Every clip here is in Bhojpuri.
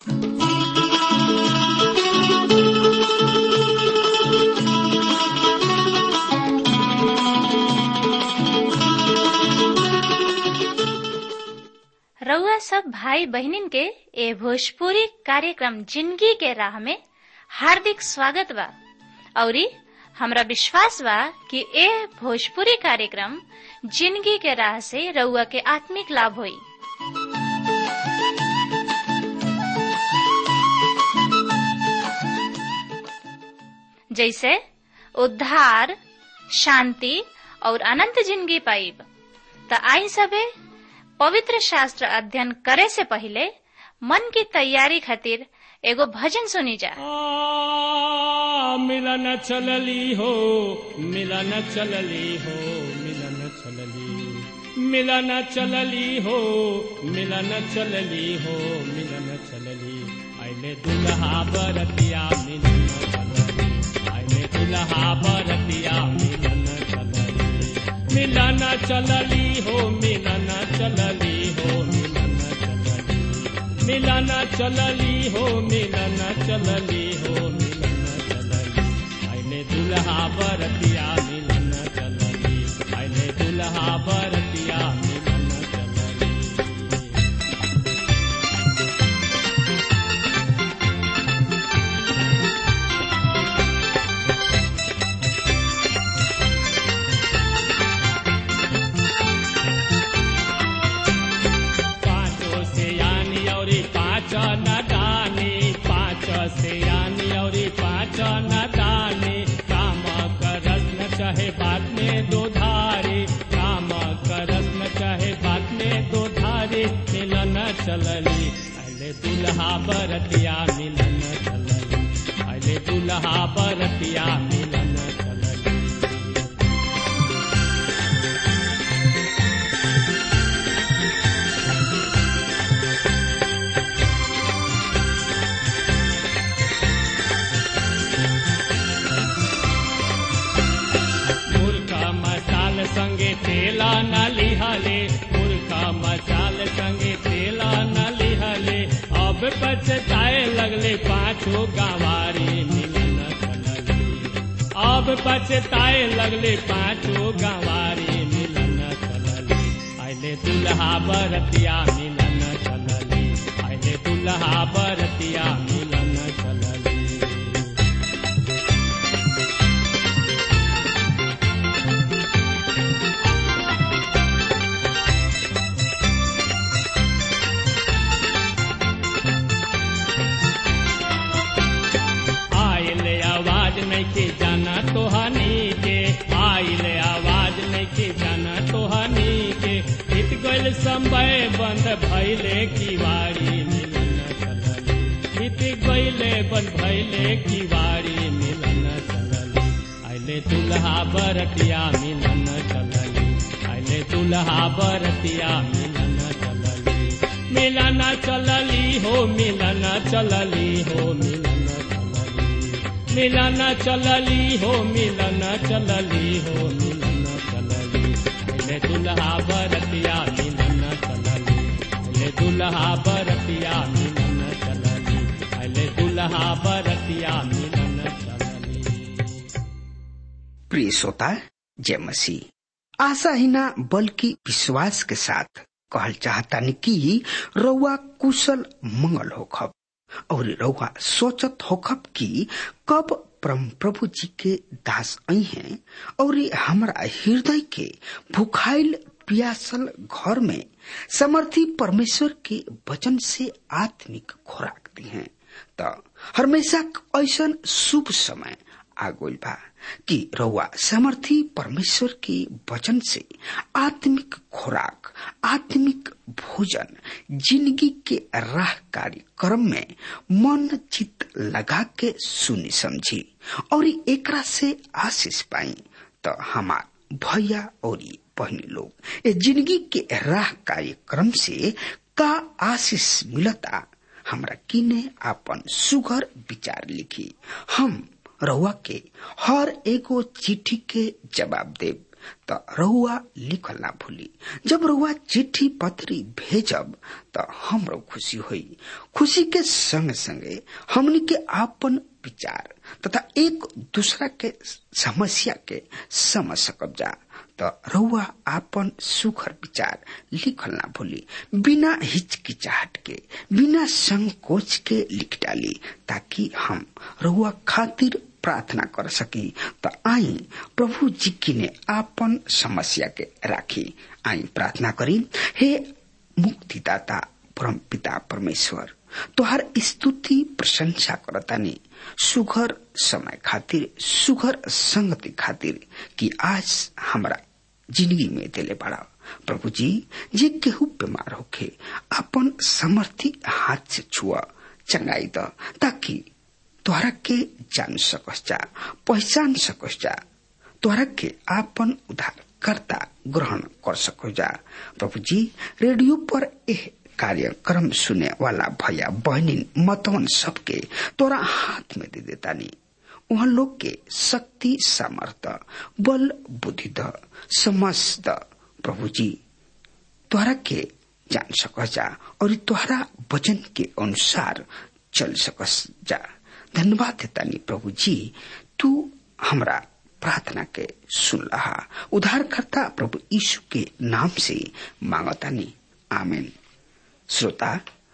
रउआ सब भाई बहनिन के ए भोजपुरी कार्यक्रम जिंदगी के राह में हार्दिक स्वागत बा औरी हमरा विश्वास बा कि ए भोजपुरी कार्यक्रम जिंदगी के राह से रउआ के आत्मिक लाभ होई जैसे उद्धार शांति और अनंत जिंदगी पाइब त आई सबे पवित्र शास्त्र अध्ययन करे से पहले मन की तैयारी खातिर एगो भजन सुनी जा आ, मिलन चलली हो मिलन चलली हो मिलन चलली मिलन चलली हो मिलन चलली हो मिलन चलली आइले दुल्हा बरतिया मिलन चलली आइले दुल्हा बरतिया मिलन चलली मिलन चलली हो मिलन चलली हो मिलन चलली मिलन चलली हो मिलन चलली हो मिलन चलली आइले दुल्हा बरतिया मिलन चलली आइले दुल्हा बरतिया मिलन चलली पाँचों से यानी और पाँच न दानी पाँच से यानी और पाँच न दानी काम करस न चाहे बात में दो धारे काम करस न चाहे बात में दो धारे मिलन चलली अले दुल्हा बरतिया मिलन चलली अले दुल्हा बरतिया मिलन चलली मुर्खा मसाल संगे तेला न लिहले मुर्खा मसाल संगे तेला न लिहले अब पछताए लगले पाछो गवारी मिलन चलली अब पछताए लगले पाछो गवारी मिलन चलली आइले दुल्हा बरतिया मिलन चलली आइले दुल्हा बरतिया मिलन चलली आइले आवाज नहीं के जाना तो हनी के आइले आवाज नहीं के जाना तो हनी के इत गइल समय बंद भइले किवाड़ी मिलन चलली इत गइले बंद भइले किवाड़ी मिलन चलली आइले दुल्हा बरतिया मिलन चलली आइले दुल्हा बरतिया मिलन चलली मिलन चलली हो मिलन चलली हो मिलन चलली मिलन चलली हो मिलन चलली हो मिलन चलली अले दुल्हा बरतिया मिलन चलली अले दुल्हा बरतिया मिलन चलली अले दुल्हा बरतिया मिलन चलली प्रिय श्रोता जय मसीह आशा ही ना बल्कि विश्वास के साथ कहल चाहता कि रउआ कुशल मंगल होखब और रउआ सोचत होखब कि कब परम प्रभु जी के दास आई हैं और हमारा हृदय के भुखाइल पियासल घर में समर्थी परमेश्वर के वचन से आत्मिक खुराक दी हैं त हमेशा ऐसा शुभ समय आगोल बा कि रउआ समर्थी परमेश्वर के वचन से आत्मिक खुराक आत्मिक भोजन जिंदगी के राह कार्यक्रम में मन चित लगा के सुनी समझी और एकरा से आशीष पाई तो हमार भैया और बहनी लोग ये जिंदगी के राह कार्यक्रम से का आशीष मिलता हमरा किने आपन सुगर विचार लिखी हम रउआ के हर एगो चिट्ठी के जवाब देब त रहुआ लिखल ना भूली जब रहुआ चिट्ठी पत्री भेजब त हमरो खुशी होई खुशी के संग संगे हमनी के आपन विचार तथा एक दूसरा के समस्या के समझ सकब जा त रहुआ आपन सुखर विचार लिखल ना भूली बिना हिचकिचाहट के बिना संकोच के लिख डाली ताकि हम रहुआ खातिर प्रार्थना कर सकी त आई प्रभु जी की ने आपन समस्या के राखी आई प्रार्थना करी हे मुक्तिदाता परम पिता परमेश्वर तोहार स्तुति प्रशंसा करतानी सुघर समय खातिर सुघर संगति खातिर कि आज हमरा जिंदगी में दिले बड़ा प्रभु जी जे केहू बीमार होखे अपन समर्थी हाथ से छुआ चंगाई द ताकि तोहरा के जान सकस जा पहचान सकस जा तोहरा के आपन उद्धार करता ग्रहण कर सको जा प्रभु जी रेडियो पर एह कार्यक्रम सुने वाला भैया बहनी मतवन सबके तोरा हाथ में दे देता नी वहाँ लोग के शक्ति सामर्थ्य बल बुद्धि द समझ द प्रभु जी तोहरा के जान सकस जा और तोहरा वचन के अनुसार चल सकस जा धन्यवाद देता नी प्रभु जी तू हमरा प्रार्थना के सुन रहा उद्धारकर्ता प्रभु यीशु के नाम से मांगता नी आमीन श्रोता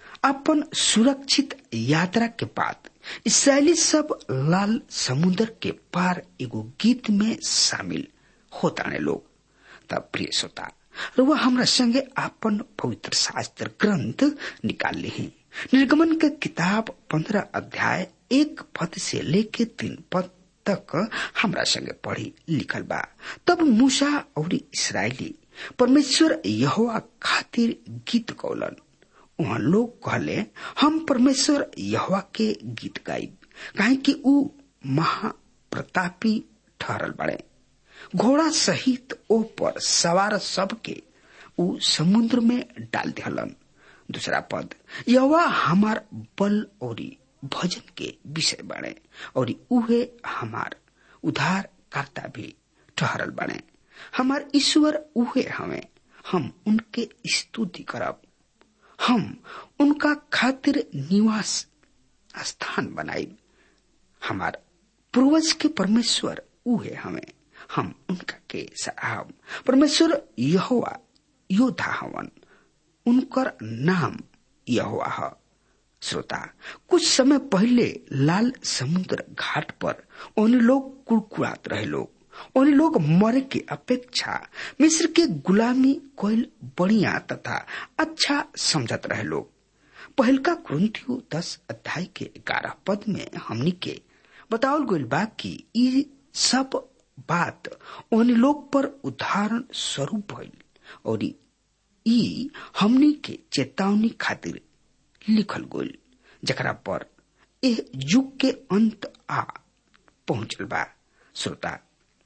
अपन सुरक्षित यात्रा के बाद इसराइली सब लाल समुद्र के पार एगो गीत में शामिल होता लोग तब प्रिय श्रोता रुआ हमरा संगे अपन पवित्र शास्त्र ग्रंथ निकाल ली निर्गमन के किताब पंद्रह अध्याय एक पद से लेके तीन पद तक हमरा संगे पढ़ी लिखल बा तब मूसा और इसराइली परमेश्वर यहोवा खातिर गीत गौलन वहाँ लोग कहले हम परमेश्वर यहोवा के गीत गाइब काहे कि ऊ महाप्रतापी ठहरल बड़े घोड़ा सहित ओ पर सवार सबके ऊ समुद्र में डाल दिहलन दूसरा पद यहोवा हमार बल और भजन के विषय बने और उहे हमार उधार करता भी ठहरल बने हमार ईश्वर उहे हमें हम उनके स्तुति करब हम उनका खातिर निवास स्थान बनाई हमार पूर्वज के परमेश्वर उहे हमें हम उनका के सराहब परमेश्वर यहोवा योद्धा हवन उनकर नाम यहोवा है श्रोता कुछ समय पहले लाल समुद्र घाट पर उन लोग कुड़कुड़ात रहे लोग उन लोग मरे के अपेक्षा मिस्र के गुलामी कोयल बढ़िया तथा अच्छा समझत रहे लोग पहलका कुंतियो दस अध्याय के ग्यारह पद में हमनी के बतावल गईल बा कि ई सब बात उन लोग पर उदाहरण स्वरूप भइल और ई हमनी के चेतावनी खातिर लिखल गईल जकरा पर एह युग के अंत आ पहुंचल बा श्रोता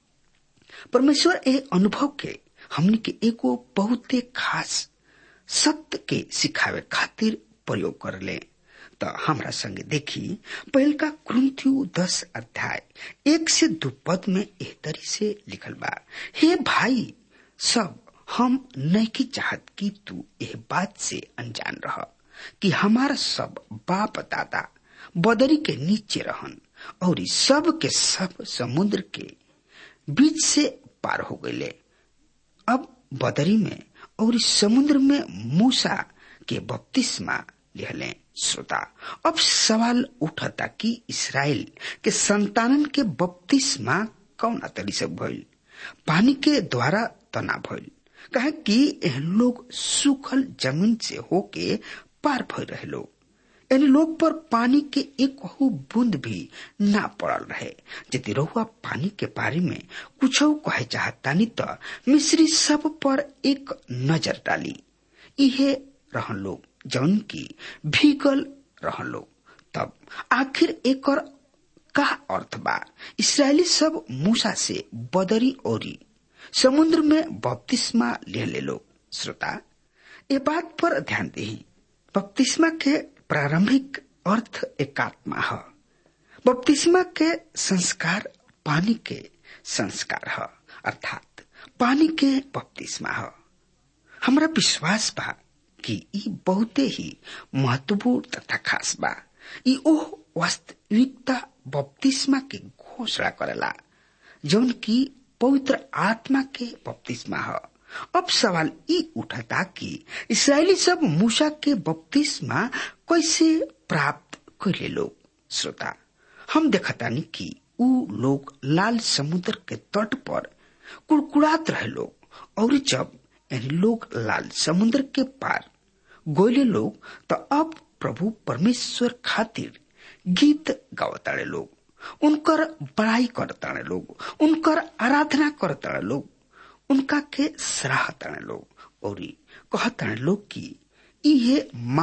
परमेश्वर ए अनुभव के हमनी के एगो बहुते खास सत्य के सिखावे खातिर प्रयोग कर ले तो हमरा संगे देखी पहल का क्रंथियु दस अध्याय एक से दो पद में एह तरी से लिखल बा हे भाई सब हम नहीं चाहत कि तू एह बात से अनजान रह कि हमारा सब बाप दादा बदरी के नीचे रहन और सब के सब समुद्र के बीच से पार हो गए अब बदरी में और समुद्र में मूसा के बपतिस्मा लिहले श्रोता अब सवाल उठता कि इसराइल के संतानन के बपतिस्मा कौन तरी से भइल पानी के द्वारा तना भइल कहे कि एह लोग सूखल जमीन से होके पार भय रहे लोग इन लोग पर पानी के एक बूंद भी ना पड़ल रहे यदि रहुआ पानी के बारे में कुछ कहे चाहतानी तो मिस्री सब पर एक नजर डाली इहे रहन लोग जौन की भीगल रहन लोग तब आखिर एक का अर्थ बा इसराइली सब मूसा से बदरी ओरी समुद्र में बपतिस्मा ले ले लो श्रोता ये बात पर ध्यान दी बपतिस्मा के प्रारंभिक अर्थ एकात्मा है बपतिस्मा के संस्कार पानी के संस्कार है अर्थात पानी के बपतिस्मा ह हमरा विश्वास बा कि ई बहुते ही महत्वपूर्ण तथा खास बा ई ओह वास्तविकता बपतिस्मा के घोषणा करेला जौन की पवित्र आत्मा के बपतिस्मा ह अब सवाल ई उठता कि इसराइली सब मूसा के बपतिस्मा कैसे प्राप्त कैले लोग श्रोता हम देखतानी कि ऊ लोग लाल समुद्र के तट पर कुड़कुड़ात रहे लोग और जब यानी लोग लाल समुद्र के पार गोयले लोग तो अब प्रभु परमेश्वर खातिर गीत गावताड़े लोग उनकर बड़ाई करताड़े लोग उनकर आराधना करताड़े लोग उनका के सराहताड़े लोग और कहताड़े लोग कि इहे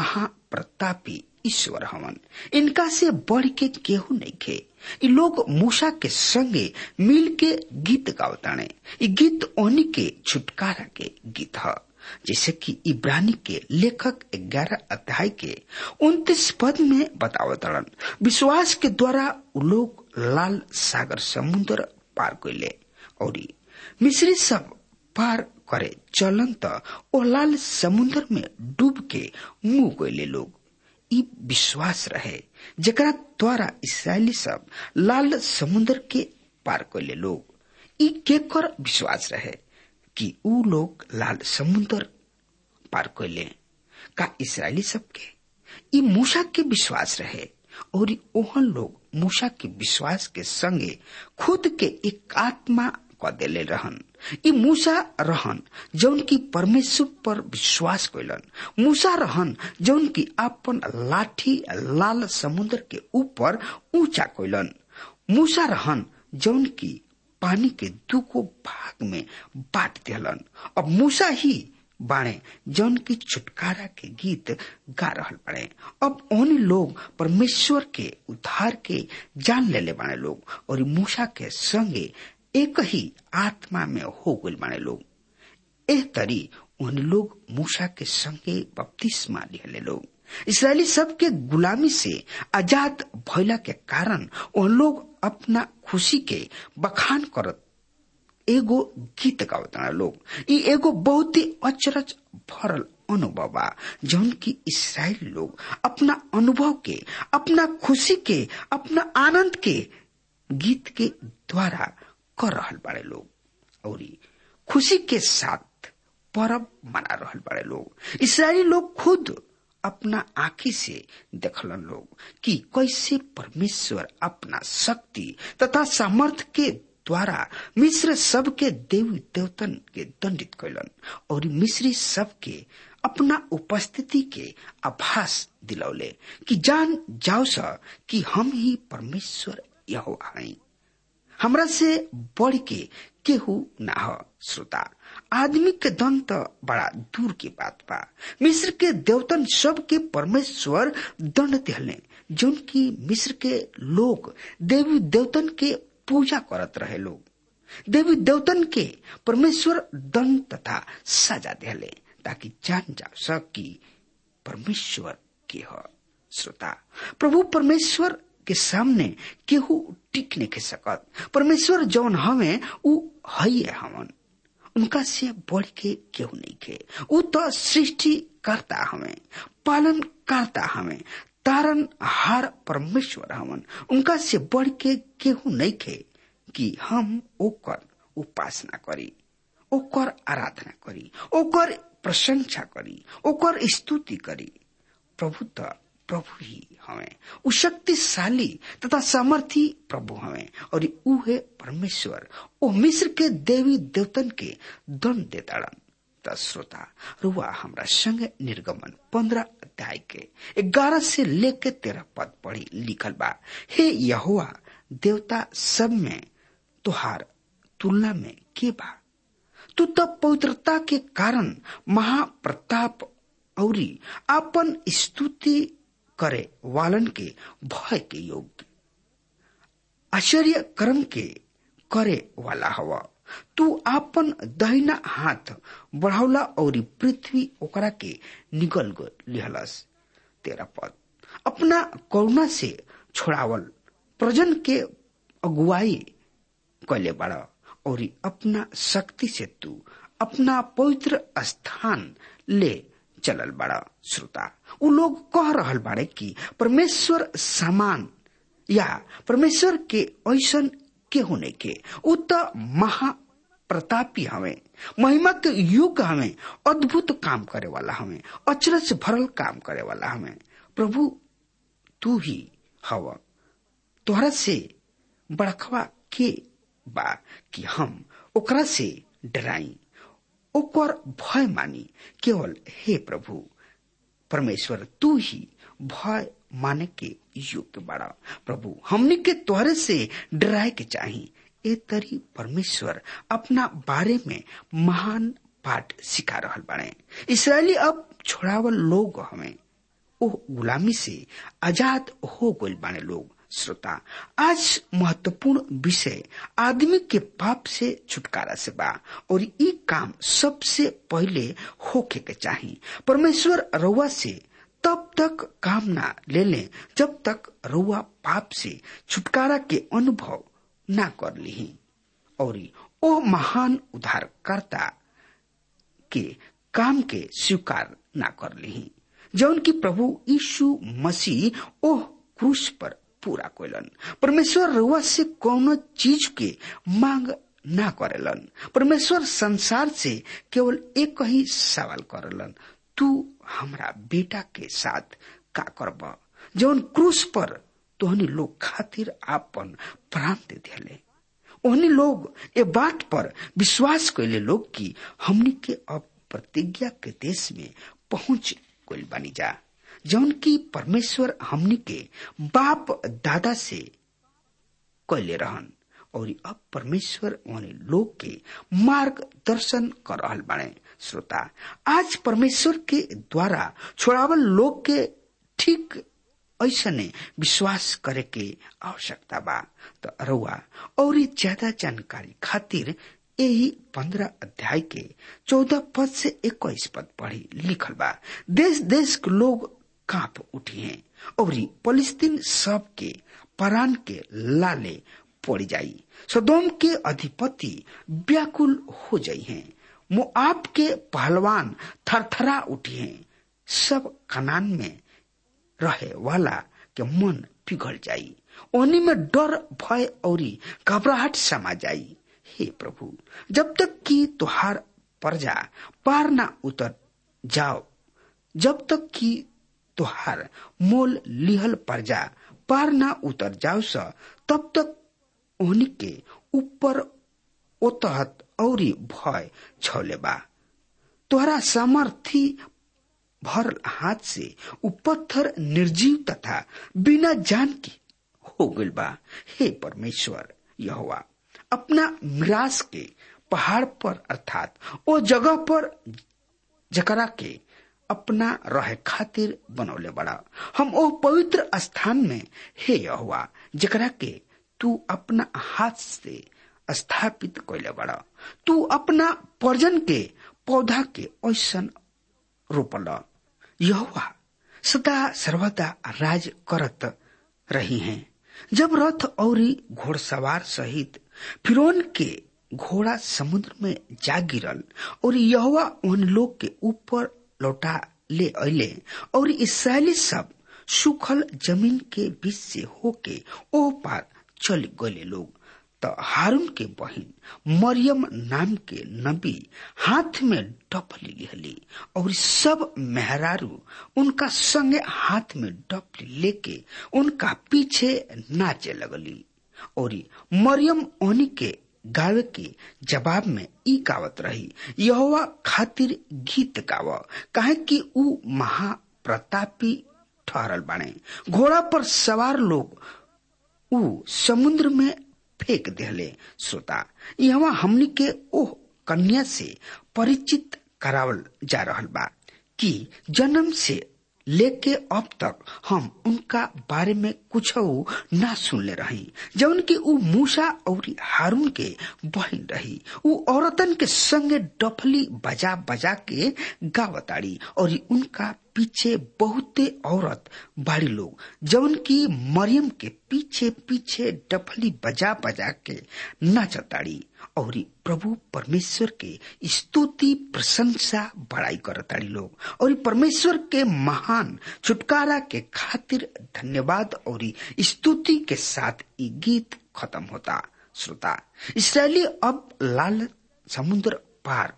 महाप्रतापी ईश्वर हवन इनका से बढ़ के केहू नहीं खे इ लोग मूसा के संगे मिल के गीत गावताणे इ गीत ओनी के छुटकारा के गीत ह जैसे कि इब्रानी के लेखक ग्यारह अध्याय के उन्तीस पद में बतावतड़न विश्वास के द्वारा उ लोग लाल सागर समुद्र पार कैले और मिश्री सब पार करे चलन त ओ लाल समुद्र में डूब के मुंह गईले लोग ई विश्वास रहे जकरा द्वारा इसराइली सब लाल समुद्र के पार कैले लोग ई केकर विश्वास रहे कि ऊ लोग लाल समुद्र पार कैले का इसराइली सबके ई मूसा के विश्वास रहे और ओहन लोग मूसा के विश्वास के संगे खुद के एक आत्मा क देले रहन ई मूसा रहन जौन की परमेश्वर पर विश्वास कैलन मूसा रहन जौन की अपन लाठी लाल समुद्र के ऊपर ऊंचा कैलन मूसा रहन जौन की पानी के दुगो भाग में बांट दिलन अब मूसा ही बाणे जौन की छुटकारा के गीत गा रहल बाड़े अब ओन लोग परमेश्वर के उद्धार के जान लेले बाणे लोग और मूसा के संगे एक ही आत्मा में हो गए बाणे लोग एह तरी उन लोग मूसा के संगे बपतिस्मा लिहले लोग इसराइली सब के गुलामी से आजाद भइला के कारण उन लोग अपना खुशी के बखान करत एगो गीत गावता लोग ई एगो बहुत ही अचरज भरल अनुभव बा जौन की इसराइल लोग अपना अनुभव के अपना खुशी के अपना आनंद के गीत के द्वारा कर रहल बाड़े लोग और खुशी के साथ परब मना रहल बाड़े लोग इसराइली लोग खुद अपना आंखी से देखलन लोग कि कैसे परमेश्वर अपना शक्ति तथा सामर्थ के द्वारा मिश्र सब के देवी देवतन के दंडित कैलन और मिश्री सब के अपना उपस्थिति के आभास दिलौले कि जान जाओ सा कि हम ही परमेश्वर यहो आई हमरा से बढ़ के केहू ना हो श्रोता आदमी के दन तो बड़ा दूर की बात बा मिस्र के देवतन सब के परमेश्वर दंड दिहले जौन की मिस्र के लोग देवी देवतन के पूजा करत रहे लोग देवी देवतन के परमेश्वर दंड तथा सजा दिहले ताकि जान जा सकी परमेश्वर के हो श्रोता प्रभु परमेश्वर के सामने केहू टिक नहीं के सकत परमेश्वर जौन हमें उ हई हमन उनका से बढ़ के केहू नहीं के उ तो सृष्टि करता हमें पालन करता हमें तारन हार परमेश्वर हमन उनका से बढ़ के केहू नहीं के कि हम ओकर उपासना करी ओकर आराधना करी ओकर प्रशंसा करी ओकर स्तुति करी प्रभु तो प्रभु ही हमें उ शक्तिशाली तथा सामर्थी प्रभु हमें और उहे परमेश्वर ओ मिस्र के देवी देवतन के दंड देताड़न त श्रोता रुआ हमरा संग निर्गमन पंद्रह अध्याय के ग्यारह से लेके तेरह पद पढ़ी लिखल बा हे यहोवा देवता सब में तुहार तुलना में के बा तू तो पवित्रता के कारण महाप्रताप औरी अपन स्तुति करे वालन के भय के योग्य आश्चर्य कर्म के करे वाला हवा तू आपन दहिना हाथ बढ़ौला और पृथ्वी ओकरा के निगल लिहलस तेरा पद अपना करुणा से छोड़ावल प्रजन के अगुवाई कैले बड़ा और अपना शक्ति से तू अपना पवित्र स्थान ले चलल बड़ा श्रोता उ लोग कह रहल बाड़े कि परमेश्वर समान या परमेश्वर के ऐसन के होने के उ त महा प्रतापी हवे महिमा के युग हवे अद्भुत काम करे वाला हवे अचरज भरल काम करे वाला हवे प्रभु तू ही हव तोहरा से बड़खवा के बा कि हम ओकरा से डराई ओकर भय मानी केवल हे प्रभु परमेश्वर तू ही भय माने के योग्य बड़ा प्रभु हमने के तोहरे से डराए के चाही ए तरी परमेश्वर अपना बारे में महान पाठ सिखा रहल बाड़े इसराइली अब छोड़ावल लोग हमें ओ गुलामी से आजाद हो गइल बाने लोग श्रोता आज महत्वपूर्ण विषय आदमी के पाप से छुटकारा से बा और ई काम सबसे पहले होके के चाही परमेश्वर रउआ से तब तक काम ना ले ले जब तक रउआ पाप से छुटकारा के अनुभव ना कर ली और ओ महान उद्धारकर्ता के काम के स्वीकार ना कर ली जौन की प्रभु यीशु मसीह ओह क्रूस पर पूरा कोलन परमेश्वर रुआ से कोनो चीज के मांग ना करेलन परमेश्वर संसार से केवल एक ही सवाल करेलन तू हमरा बेटा के साथ का करब जौन क्रूस पर तोहनी लोग खातिर आपन प्राण दे दिले ओहनी लोग ए बात पर विश्वास कैले लोग कि हमनी के अब प्रतिज्ञा के देश में पहुंच गइल बनी जा जौन की परमेश्वर हमनी के बाप दादा से कैले रहन और अब परमेश्वर उन्हें लोग के मार्गदर्शन कर रहल बाड़े श्रोता आज परमेश्वर के द्वारा छोड़ावल लोग के ठीक ऐसने विश्वास करे के आवश्यकता बा तो अरुआ और ज्यादा जानकारी खातिर यही पंद्रह अध्याय के चौदह पद से इक्कीस पद पढ़ी लिखल बा देश देश के लोग कांप उठी हैं और फलिस्तीन सब के परान के लाले पड़ जाई सदोम के अधिपति व्याकुल हो जाई हैं मुआब के पहलवान थरथरा उठी हैं सब कनान में रहे वाला के मन पिघल जाई ओनी में डर भय और घबराहट समा जाई हे प्रभु जब तक कि तुहार प्रजा पार ना उतर जाओ जब तक कि तुहार मोल लिहल प्रजा पार ना उतर जाओ स तब तक ओहनी के ऊपर ओतहत और भय छौले बा तोहरा सामर्थी भरल हाथ से उ पत्थर निर्जीव तथा बिना जान की हो गइल बा हे परमेश्वर यहोवा अपना मिरास के पहाड़ पर अर्थात ओ जगह पर जकरा के अपना रहे खातिर बनौले बड़ा हम ओ पवित्र स्थान में हे यहोवा जकरा के तू अपना हाथ से स्थापित कैले बड़ा तू अपना पर्जन के पौधा के ऐसन रोपल यहोवा सदा सर्वदा राज करत रही हैं जब रथ और घोड़सवार सहित फिरौन के घोड़ा समुद्र में जा गिरल और यहोवा उन लोग के ऊपर लौटा ले अले और इसराइली सब सुखल जमीन के बीच से होके ओ पार चल गए लोग तो हारून के बहन मरियम नाम के नबी हाथ में डपली लिहली और सब मेहरारू उनका संगे हाथ में डपली लेके उनका पीछे नाचे लगली और मरियम ओनी के गावे के जवाब में ई गावत रही यहोवा खातिर गीत गाव काहे कि ऊ महाप्रतापी ठहरल बाणे घोड़ा पर सवार लोग ऊ समुद्र में फेंक दिले श्रोता यहाँ हमनी के ओह कन्या से परिचित करावल जा रहल बा कि जन्म से लेके अब तक हम उनका बारे में कुछ ना सुनले रही जौन की ऊ मूसा और हारून के बहन रही ऊ औरतन के संगे डफली बजा बजा के गावताड़ी और उनका पीछे बहुते औरत बाड़ी लोग जौन की मरियम के पीछे पीछे डफली बजा बजा के नाचताड़ी और प्रभु परमेश्वर के स्तुति प्रशंसा बड़ाई करताड़ी लोग और परमेश्वर के महान छुटकारा के खातिर धन्यवाद और स्तुति के साथ ये गीत खत्म होता श्रोता इसराइली अब लाल समुद्र पार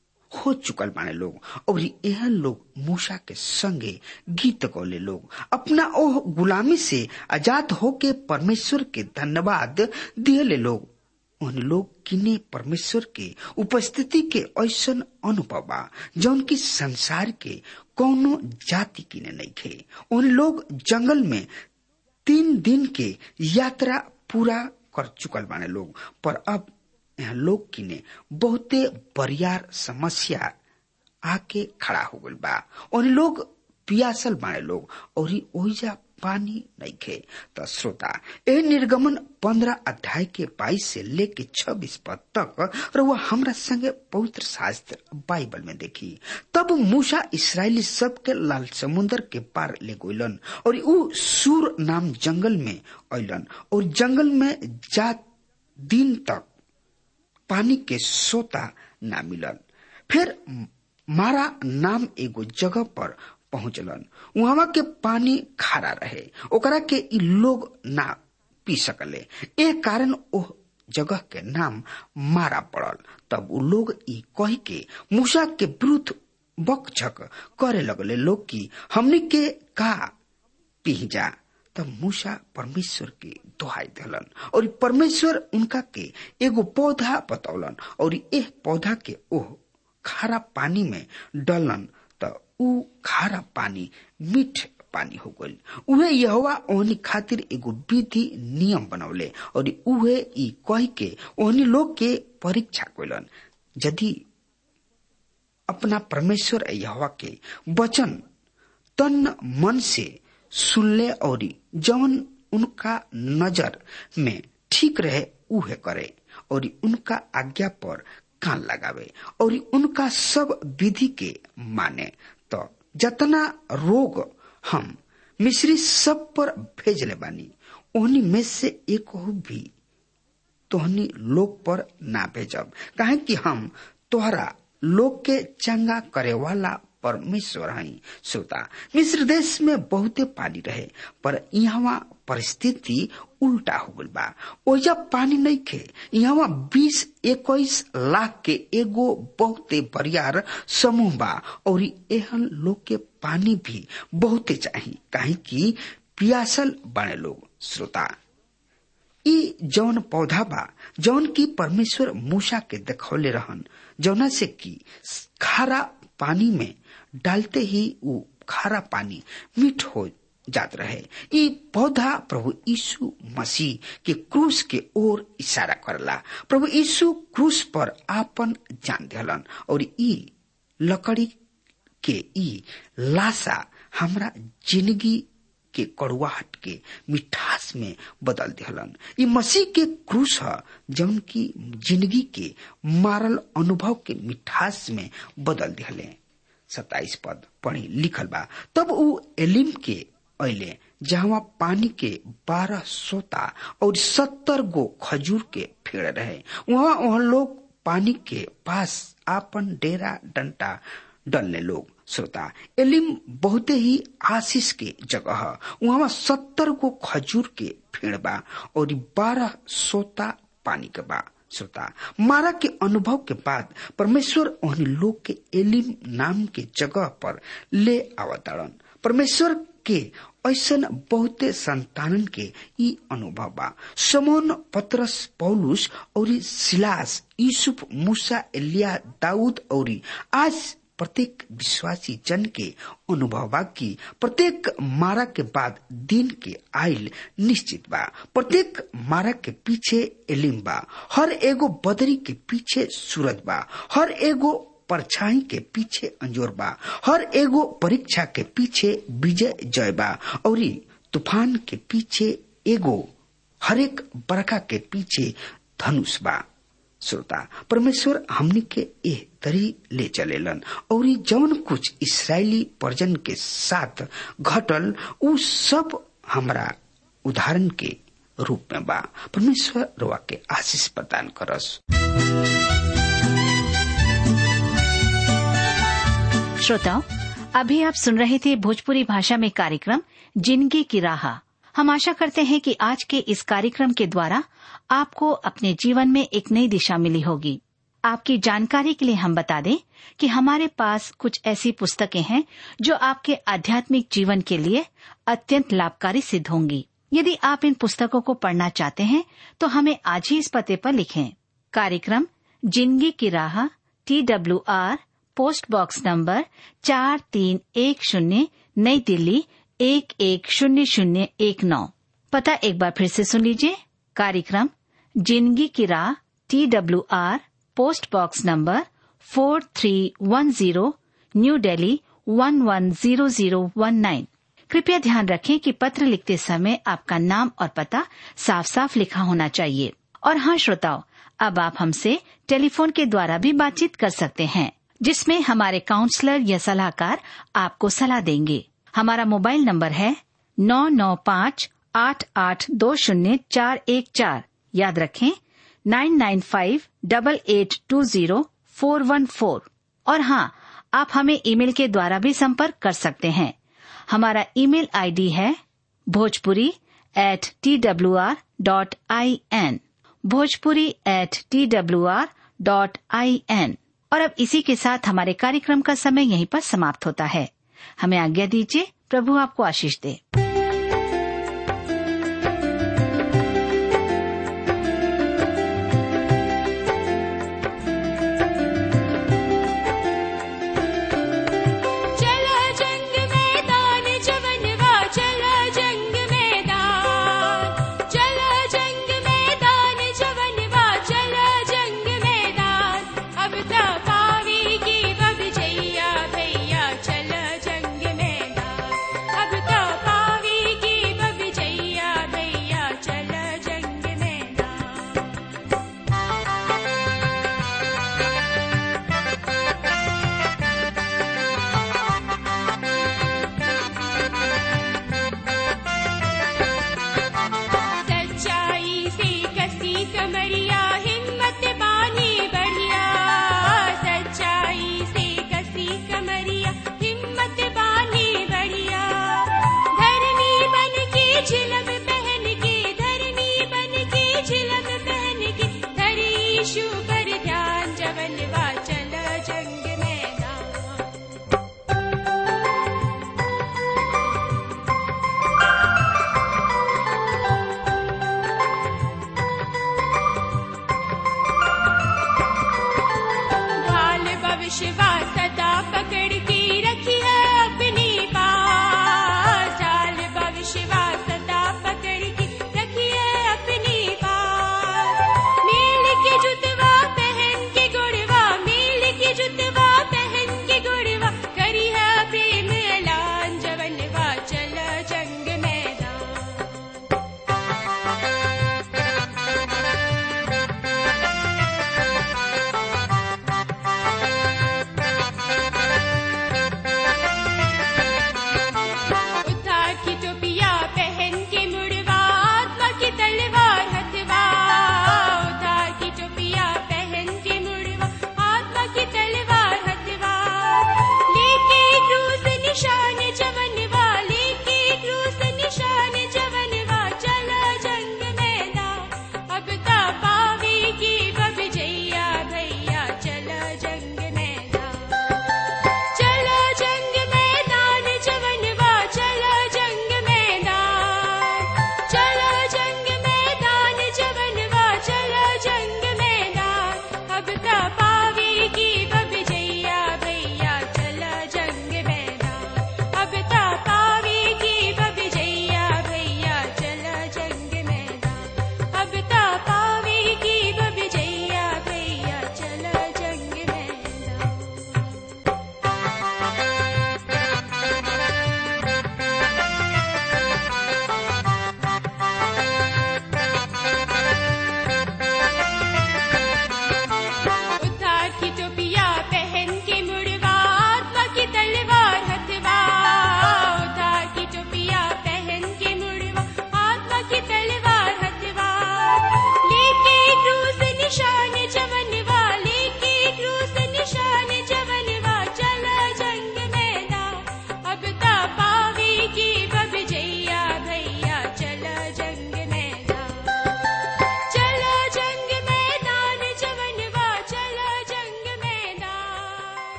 हो चुकल माने लोग और यह लोग मूसा के संगे गीत गौले लोग अपना ओह गुलामी से आजाद होके परमेश्वर के धन्यवाद दिए लोग उन लोग किने परमेश्वर के उपस्थिति के ऐसन अनुभव बा जौन की संसार के कौनो जाति किने नहीं खे उन लोग जंगल में तीन दिन के यात्रा पूरा कर चुकल बाने लोग पर अब यहाँ लोग किने बहुते बरियार समस्या आके खड़ा हो गल बा उन लोग पियासल बाने लोग और ओहिजा पानी नहीं खे तो श्रोता ए निर्गमन पंद्रह अध्याय के बाईस से लेके छब्बीस पद तक और वह हमरा संगे पवित्र शास्त्र बाइबल में देखी तब मूसा इसराइली सब के लाल समुद्र के पार ले गोलन और ऊ सूर नाम जंगल में अलन और जंगल में जात दिन तक पानी के सोता ना मिलन फिर मारा नाम एगो जगह पर पहुंचलन वहां के पानी खारा रहे ओकरा के इ लोग ना पी सकले ए कारण ओह जगह के नाम मारा पड़ल तब उ लोग ई कह के मूसा के विरुद्ध बकझक करे लगले लोग की हमनी के का पी जा तब मूसा परमेश्वर के दोहाई दिलन और परमेश्वर उनका के एगो पौधा बतौलन और एह पौधा के ओह खारा पानी में डलन त ऊ खारा पानी मीठ पानी हो गई उहे यहोवा ओहनी खातिर एगो विधि नियम बनौले और उहे ई कह के ओहनी लोग के परीक्षा कैलन यदि अपना परमेश्वर यहोवा के वचन तन मन से सुनले और जवन उनका नजर में ठीक रहे उहे करे और उनका आज्ञा पर कान लगावे और उनका सब विधि के माने तो जतना रोग हम मिश्री सब पर भेजले बानी ओहनी में से एक भी तोहनी लोग पर ना भेजब काहे कि हम तोहरा लोग के चंगा करे वाला परमेश्वर हई श्रोता मिस्र देश में बहुते पानी रहे पर यहाँ परिस्थिति उल्टा हो गल बा ओजा पानी नहीं खे यहाँ बीस इक्कीस लाख के एगो बहुते बरियार समूह बा और एहन लोग के पानी भी बहुते चाहिए काहे कि पियासल बने लोग श्रोता ई जौन पौधा बा जौन की परमेश्वर मूसा के देखौले रहन जौना से की खारा पानी में डालते ही वो खारा पानी मीठ हो जात रहे ये पौधा प्रभु यीशु मसीह के क्रूस के ओर इशारा करला प्रभु यीशु क्रूस पर आपन जान दिलन और ई लकड़ी के ई लाशा हमरा जिंदगी के कड़ुआहट के मिठास में बदल दिहलन ये मसीह के क्रूस है जौन की जिंदगी के मारल अनुभव के मिठास में बदल दिहले सताइस पद पढ़ी लिखल बा तब ऊ एलिम के अले जहाँ पानी के बारह सोता और सत्तर गो खजूर के पेड़ रहे वहाँ वहाँ लोग पानी के पास आपन डेरा डंटा डलने लोग श्रोता एलिम बहुते ही आशीष के जगह है वहाँ सत्तर गो खजूर के पेड़ बा और बारह सोता पानी के बा श्रोता मारा के अनुभव के बाद परमेश्वर उन लोग के एलिम नाम के जगह पर ले आवताड़न परमेश्वर के ऐसन बहुते संतानन के ई अनुभव बा समोन पत्रस पौलुस और सिलास यूसुफ मूसा एलिया दाऊद और आज प्रत्येक विश्वासी जन के अनुभव बा की प्रत्येक मारा के बाद दिन के आयल निश्चित बा प्रत्येक मारा के पीछे एलिम बा हर एगो बदरी के पीछे सूरज बा हर एगो परछाई के पीछे अंजोर बा हर एगो परीक्षा के पीछे विजय जय बा और तूफान के पीछे एगो हरेक बरखा के पीछे धनुष बा श्रोता परमेश्वर हमनी के एह तरी ले चलेलन और जौन कुछ इसराइली पर्जन के साथ घटल उ सब हमरा उदाहरण के रूप में बा परमेश्वर रोआ के आशीष प्रदान करस श्रोताओं अभी आप सुन रहे थे भोजपुरी भाषा में कार्यक्रम जिंदगी की राह हम आशा करते हैं कि आज के इस कार्यक्रम के द्वारा आपको अपने जीवन में एक नई दिशा मिली होगी आपकी जानकारी के लिए हम बता दें कि हमारे पास कुछ ऐसी पुस्तकें हैं जो आपके आध्यात्मिक जीवन के लिए अत्यंत लाभकारी सिद्ध होंगी यदि आप इन पुस्तकों को पढ़ना चाहते हैं तो हमें आज ही इस पते पर लिखें कार्यक्रम जिंदगी की राह T W R post box number चार तीन एक शून्य नई दिल्ली एक एक शून्य शून्य एक नौ पता एक बार फिर से सुन लीजिए कार्यक्रम जिंदगी की राह T W R post box number four three one zero New Delhi one one zero zero one nine कृपया ध्यान रखें कि पत्र लिखते समय आपका नाम और पता साफ साफ लिखा होना चाहिए और हाँ श्रोताओं अब आप हमसे टेलीफोन के द्वारा भी बातचीत कर सकते हैं जिसमें हमारे काउंसलर या सलाहकार आपको सलाह देंगे हमारा मोबाइल नंबर है नौ नौ पाँच आठ आठ दो शून्य चार एक चार याद रखें nine nine five double eight two zero four one four और हाँ आप हमें ईमेल के द्वारा भी संपर्क कर सकते हैं हमारा ईमेल आईडी है Bhojpuri at T W R dot I N Bhojpuri at T W R dot I N और अब इसी के साथ हमारे कार्यक्रम का समय यहीं पर समाप्त होता है हमें आज्ञा दीजिए प्रभु आपको आशीष दे